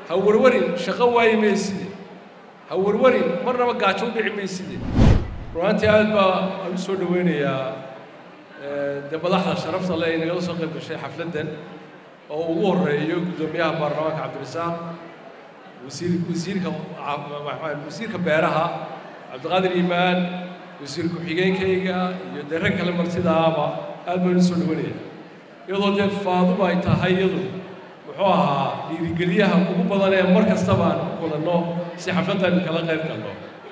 ha warwarin shaqo waayi mayside ha warwarin marnaba gaajo u dhici mayside runaantii aad baa aan u soo dhoweynayaa dee madaxda sharafta le ay nagala soo qayb gashay xafladdan oo ugu horreeyo guddoomiyaha baarlamaanka cabdirasaaq wasiir wasiirka wasiirka beeraha cabdiqaadir iimaan wasiir ku-xigeenkayga iyo dee rag kale martidaaba aad baan u soo dhoweynayaa iyadoo dee faaduba ay tahay iyadu muxuu ahaa dhiirigeliyaha ugu badan ee mar kastaba aan ku kulanno si xafladdan kala qayb galno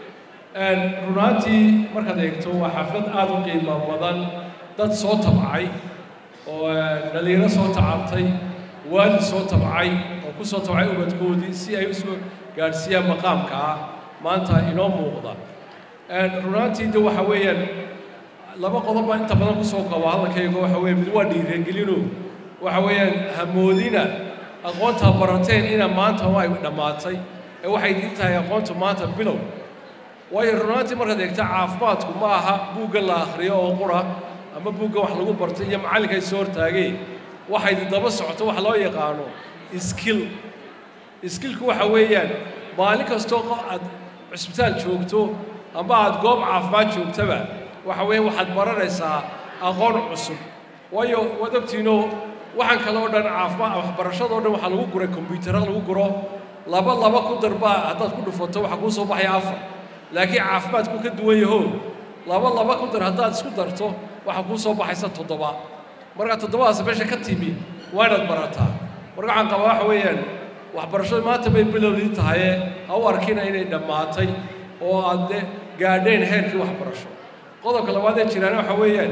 runaantii markaad eegto waa xaflad aad u qiimo badan dad soo tabcay oo dhalinyaro soo tacabtay waalid soo tabcay oo ku soo tabcay ubadkoodii si ay u soo gaadhsiiyaan maqaamka ah maanta inoo muuqda runaantii de waxa weeyaan laba qodob baa inta badan kusoo kooba hadalkayga waxa weeye mid waa dhiirigelino waxa weeyaan hamoodina aqoontaa barateen ina maanta waa dhammaatay ee waxay idin tahay aqoontu maanta bilow waayo runaantii markaad eegta caafimaadku ma aha buugga la akhriyo oo qura ama buugga wax lagu bartay iyo macallinka ay soo hortaageen waxay daba socoto wax loo yaqaano skill skillku waxa weeyaan maalin kastoo aad cusbitaal joogto ama aad goob caafimaad joogtaba waxa weeye waxaad baranaysaa aqoon cusub waayo waad ogtiinoo waxaan kale oo dhan caafimaad waxbarashada o dhan waxaa lagu guray kombyutara lagu guro laba laba ku darbaa haddaad ku dhufato waxaa kuu soo baxaya afar laakiin caafimaadku ka duwan yaho laba laba ku dar haddaad isku darto waxaa kuu soo baxaysa toddoba markaa toddobadaas meesha ka timi waa inaad barataa marka waxaan qabaa waxa weeyaan waxbarashadu maanta bay bilowdii tahaye ha u arkina inay dhammaatay oo aad de gaadheen heerkii waxbarasho qodobka labaad ee jiraan waxa weeyaan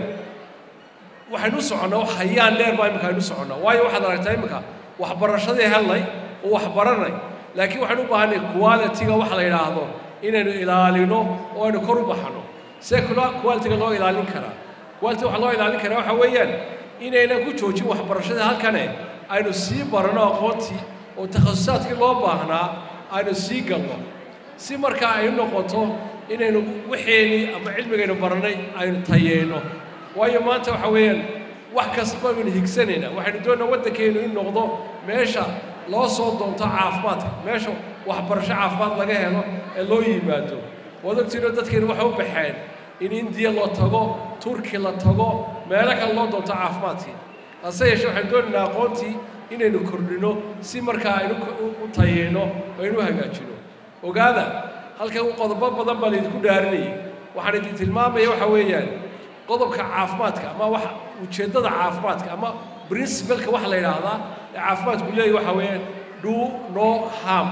waxaynu u soconnaa hayaan dheer baa imika aynu u soconnaa waayo waxaad aragtaa imika waxbarashadii helnay oo waxbaranay laakiin waxaynu u baahanay quality-ga waxa la yidhaahdo inaynu ilaalino oo aynu kor u baxno see quality-ga loo ilaalin karaa quality waxa loo ilaalin karaa waxa weeyaan inaynan ku joojin waxbarashadii halkane aynu sii barano aqoontii oo takhasusaadkii loo baahnaa aynu sii galno si markaa ay noqoto inaynu waxeenii ama cilmigaynu barannay aynu tayeyno waayo maanta waxa weeyaan wax kastaba aynu higsanaynaa waxaynu doonnaa waddankeennu in noqdo meesha loo soo doonto caafimaadka meesha waxbarasho caafimaad laga helo ee loo yimaado waad ogtiinoo dadkeenu waxay u baxeen in indiya loo tago turki la tago meelo kale loo doonto caafimaadkii hase yeeshee waxaynu doonaynaa aqoontii inaynu kordhino si markaa aynu u tayeyno oo aynu u hagaajino ogaada halkan qodobo badan baa laydinku dhaarinayay waxaan idin tilmaamaya waxa weeyaan qodobka caafimaadka ama wax ujeeddada caafimaadka ama princibalka waxa la yidhaahdaa ee caafimaadku leeyahy waxa weeyaan do no harm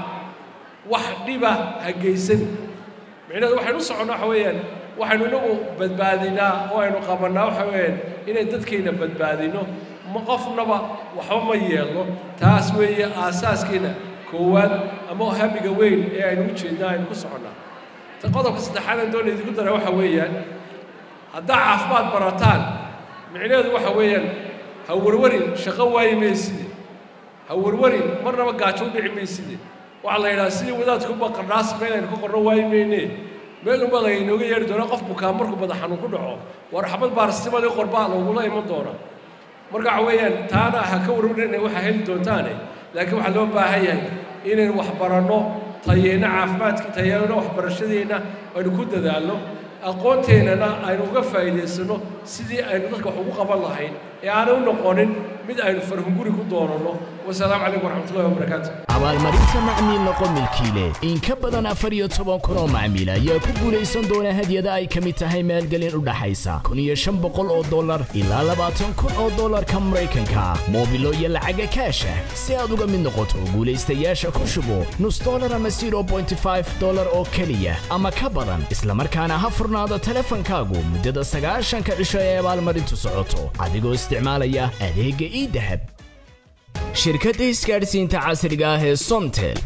wax dhiba ha geysan micnaheedu waxaynu u soconnaa waxa weeyaan waxaynu inagu badbaadinaa oo aynu qabannaa waxa weeyaan inay dadkeenna badbaadino ma qofnaba waxba ma yeelno taas weeye aasaaskeenna koowaad ama hamiga weyn ee aynu u jeednaa aynu ku soconnaa ta qodobka saddexaad aan doona idinku dara waxa weeyaan haddaa caafimaad barataan micnaheedu waxa weeyaan ha warwarin shaqo waayi mayside ha warwarin marnaba gaajo u dhici mayside waxaa la yidhaha sidii wadaadkuba qardhaas meel aynu ka qorno waayi mayne meel unbaa laynooga yeedhi doonaa qof bukaan markuu madax xanuun ku dhaco war xabad baarsimadii qorbaa lagula iman doona marka waxa weeyaan taana ha ka warwarin waxaa heli doontaane laakiin waxaa loo baahan yahay inaynu wax baranno tayeyno caafimaadka tayeyno waxbarashadeenna aynu ku dadaalno aqoonteennana aynu uga faa'iidaysanno sidii aynu dadka wax ugu qaban lahayn ee aanay u noqonin mid aynu farhunguri ku doonanno wasalaamu calaykum waraxmatullahi wabarakaatu abaalmarinta macmiil noqo milkiile in ka badan afar iyo toban kun oo macmiil ayaa ku guulaysan doona hadyada ay ka mid tahay maalgelin u dhaxaysa kun iyo shan boqol oo dollar ilaa labaatan kun oo dollarka maraykanka moobilo iyo lacaga kaasha si aad uga mid noqoto guulaystayaasha ku shubo nus dollar ama zero bointy five dollar oo keliya ama ka badan islamarkaana ha furnaado teleefankaagu muddada sagaashanka cisho ee abaalmarintu socoto adigoo isticmaalaya adeegga ii dahab shirkadda isgaadhsiinta casriga ah ee somtel